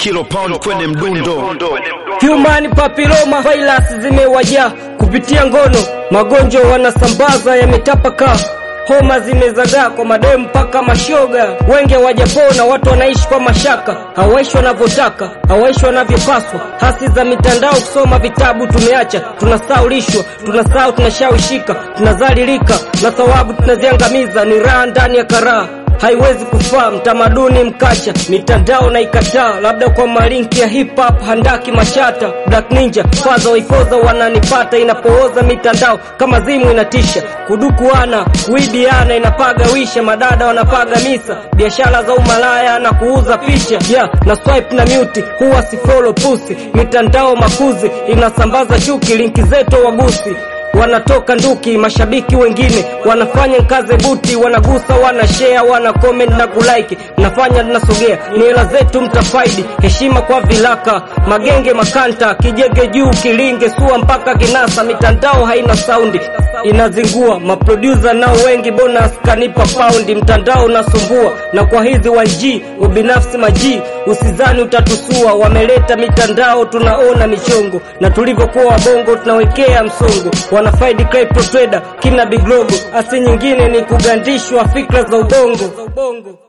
kilo pound kwenye mdundo. Human papilloma virus zimewajaa kupitia ngono, magonjwa wanasambaza yametapaka, homa zimezagaa kwa mademu mpaka mashoga, wenge wajapona, watu wanaishi kwa mashaka, hawaishi wanavyotaka, hawaishi wanavyopaswa, hasi za mitandao, kusoma vitabu tumeacha, tunasaulishwa, tunasahau, tunashawishika, tunazalilika na thawabu tunaziangamiza, ni raha ndani ya karaha haiwezi kufaa mtamaduni mkacha, mitandao na ikataa, labda kwa malinki ya hip hop handaki mashata, black ninja faza waifoza wananipata, inapooza mitandao kama zimu inatisha, kudukuana kuibiana inapaga wisha, madada wanapaga misa, biashara za umalaya na kuuza picha yeah, na swipe na mute huwa si follow pusi, mitandao makuzi inasambaza chuki, linki zetu wagusi wanatoka nduki, mashabiki wengine wanafanya nkaze buti, wanagusa, wana share, wana comment na kulike, nafanya tunasogea, ni hela zetu mtafaidi, heshima kwa vilaka, magenge makanta, kijege juu, kilinge, sua mpaka kinasa, mitandao haina saundi inazingua, maproducer nao wengi, bonus kanipa paundi, mtandao unasumbua, na kwa hizi 1G ubinafsi maji, usizani utatusua, wameleta mitandao, tunaona michongo, na tulivyokuwa wabongo tunawekea msongo wanafaidi crypto trader kina big logo, asi nyingine ni kugandishwa fikra za ubongo.